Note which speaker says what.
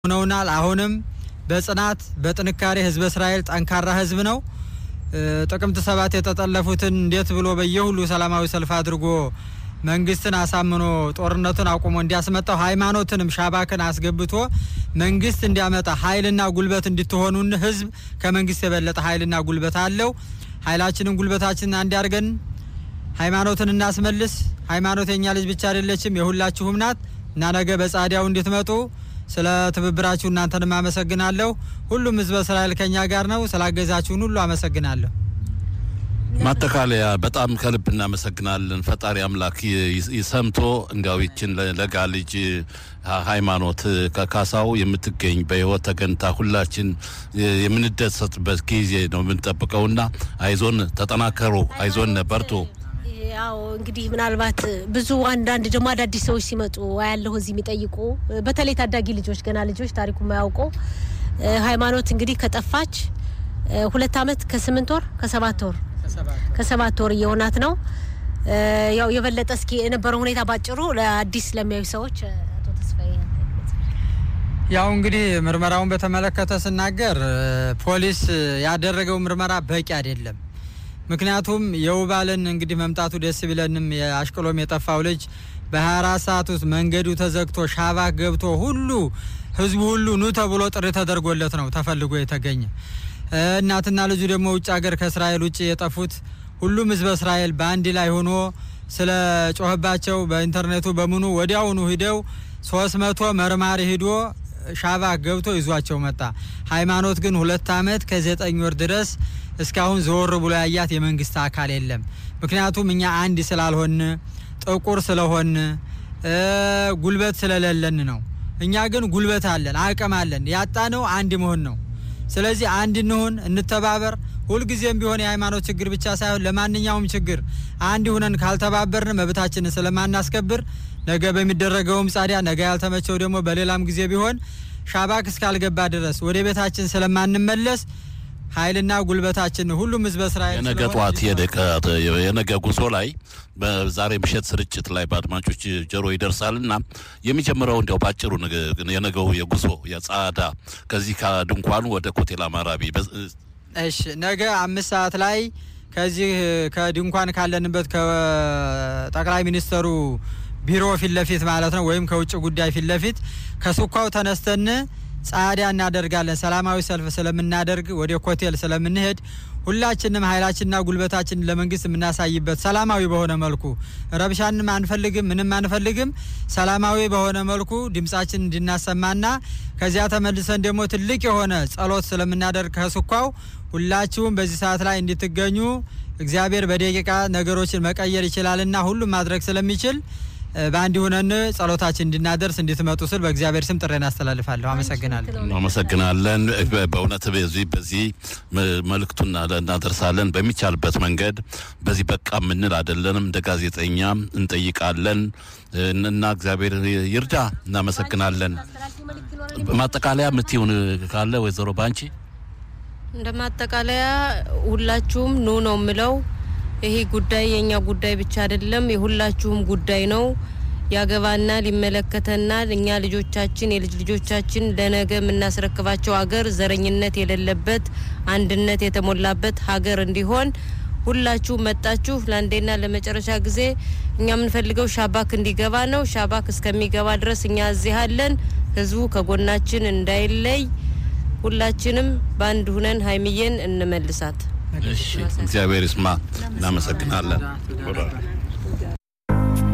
Speaker 1: ሆነውናል። አሁንም በጽናት በጥንካሬ ህዝበ እስራኤል ጠንካራ ህዝብ ነው። ጥቅምት ሰባት የተጠለፉትን እንዴት ብሎ በየሁሉ ሰላማዊ ሰልፍ አድርጎ መንግስትን አሳምኖ ጦርነቱን አቁሞ እንዲያስመጣው ሃይማኖትንም ሻባክን አስገብቶ መንግስት እንዲያመጣ ኃይልና ጉልበት እንድትሆኑን ህዝብ ከመንግስት የበለጠ ኃይልና ጉልበት አለው። ኃይላችንን ጉልበታችንን አንድ ያርገን ሃይማኖትን እናስመልስ። ሃይማኖት የኛ ልጅ ብቻ አይደለችም፣ የሁላችሁም ናት እና ነገ በጻዲያው እንድትመጡ ስለ ትብብራችሁ እናንተንም አመሰግናለሁ። ሁሉም ህዝበ እስራኤል ከኛ ጋር ነው። ስላገዛችሁን ሁሉ አመሰግናለሁ።
Speaker 2: ማጠቃለያ በጣም ከልብ እናመሰግናለን። ፈጣሪ አምላክ ይሰምቶ እንዲያው ይችን ለጋ ልጅ ሃይማኖት ከካሳው የምትገኝ በህይወት ተገንታ ሁላችን የምንደሰትበት ጊዜ ነው የምንጠብቀውና አይዞን፣ ተጠናከሩ፣ አይዞን፣ በርቱ።
Speaker 3: ያው እንግዲህ ምናልባት ብዙ አንዳንድ ደግሞ አዳዲስ ሰዎች ሲመጡ ያለሁ እዚህ የሚጠይቁ በተለይ ታዳጊ ልጆች ገና ልጆች ታሪኩ የማያውቁ ሃይማኖት እንግዲህ ከጠፋች ሁለት አመት ከስምንት ወር ከሰባት ወር ከሰባት ወር እየሆናት ነው። ያው የበለጠ እስኪ የነበረው ሁኔታ ባጭሩ ለአዲስ ለሚያዩ ሰዎች አቶ ተስፋዬ
Speaker 1: ያው እንግዲህ ምርመራውን በተመለከተ ስናገር ፖሊስ ያደረገው ምርመራ በቂ አይደለም። ምክንያቱም የውባልን እንግዲህ መምጣቱ ደስ ቢለንም የአሽቅሎም የጠፋው ልጅ በ24 ሰዓት ውስጥ መንገዱ ተዘግቶ ሻባክ ገብቶ ሁሉ ህዝቡ ሁሉ ኑ ተብሎ ጥሪ ተደርጎለት ነው ተፈልጎ የተገኘ። እናትና ልጁ ደግሞ ውጭ ሀገር ከእስራኤል ውጭ የጠፉት ሁሉም ህዝበ እስራኤል በአንድ ላይ ሆኖ ስለ ጮህባቸው በኢንተርኔቱ በምኑ ወዲያውኑ ሂደው ሶስት መቶ መርማሪ ሂዶ ሻባክ ገብቶ ይዟቸው መጣ። ሃይማኖት ግን ሁለት አመት ከዘጠኝ ወር ድረስ እስካሁን ዘወር ብሎ ያያት የመንግስት አካል የለም። ምክንያቱም እኛ አንድ ስላልሆን ጥቁር ስለሆን ጉልበት ስለሌለን ነው። እኛ ግን ጉልበት አለን፣ አቅም አለን። ያጣነው አንድ መሆን ነው። ስለዚህ አንድ እንሁን፣ እንተባበር። ሁልጊዜም ቢሆን የሃይማኖት ችግር ብቻ ሳይሆን ለማንኛውም ችግር አንድ ሁነን ካልተባበርን መብታችንን ስለማናስከብር ነገ በሚደረገውም ጻዲያ ነገ ያልተመቸው ደግሞ በሌላም ጊዜ ቢሆን ሻባክ እስካልገባ ድረስ ወደ ቤታችን ስለማንመለስ ኃይልና ጉልበታችን ሁሉም ህዝበ እስራኤል
Speaker 2: የነገ ጠዋት የነገ ጉዞ ላይ በዛሬ ምሽት ስርጭት ላይ በአድማጮች ጆሮ ይደርሳልና የሚጀምረው እንዲያው ባጭሩ የነገው የጉዞ የጻዳ ከዚህ ከድንኳኑ ወደ ኮቴል አማራቢ
Speaker 1: እሺ፣ ነገ አምስት ሰዓት ላይ ከዚህ ከድንኳን ካለንበት ከጠቅላይ ሚኒስተሩ ቢሮ ፊት ለፊት ማለት ነው ወይም ከውጭ ጉዳይ ፊት ለፊት ከሱኳው ተነስተን ጻዲያ እናደርጋለን። ሰላማዊ ሰልፍ ስለምናደርግ ወደ ኮቴል ስለምንሄድ ሁላችንም ኃይላችንና ጉልበታችንን ለመንግስት የምናሳይበት ሰላማዊ በሆነ መልኩ ረብሻንም አንፈልግም፣ ምንም አንፈልግም። ሰላማዊ በሆነ መልኩ ድምጻችን እንድናሰማና ከዚያ ተመልሰን ደግሞ ትልቅ የሆነ ጸሎት ስለምናደርግ ከስኳው ሁላችሁም በዚህ ሰዓት ላይ እንድትገኙ እግዚአብሔር በደቂቃ ነገሮችን መቀየር ይችላልና ሁሉም ማድረግ ስለሚችል በአንድ ሁነን ጸሎታችን እንድናደርስ እንድትመጡ ስል በእግዚአብሔር ስም ጥሬን አስተላልፋለሁ። አመሰግናለሁ።
Speaker 2: አመሰግናለን። በእውነት በዚህ በዚህ መልእክቱን እናደርሳለን በሚቻልበት መንገድ። በዚህ በቃ የምንል አይደለንም። እንደ ጋዜጠኛ እንጠይቃለን እና እግዚአብሔር ይርዳ። እናመሰግናለን። ማጠቃለያ የምትሆን ካለ ወይዘሮ ባንቺ?
Speaker 3: እንደ ማጠቃለያ ሁላችሁም ኑ ነው የምለው ይሄ ጉዳይ የኛ ጉዳይ ብቻ አይደለም፣ የሁላችሁም ጉዳይ ነው። ያገባናል፣ ይመለከተናል። እኛ ልጆቻችን፣ የልጅ ልጆቻችን ለነገ የምናስረክባቸው ሀገር ዘረኝነት የሌለበት አንድነት የተሞላበት ሀገር እንዲሆን ሁላችሁ መጣችሁ ለአንዴና ለመጨረሻ ጊዜ እኛ የምንፈልገው ሻባክ እንዲገባ ነው። ሻባክ እስከሚገባ ድረስ እኛ እዚህ አለን። ህዝቡ ከጎናችን እንዳይለይ ሁላችንም በአንድ ሁነን ሀይሚዬን እንመልሳት።
Speaker 2: እግዚአብሔር ይስማ። እናመሰግናለን።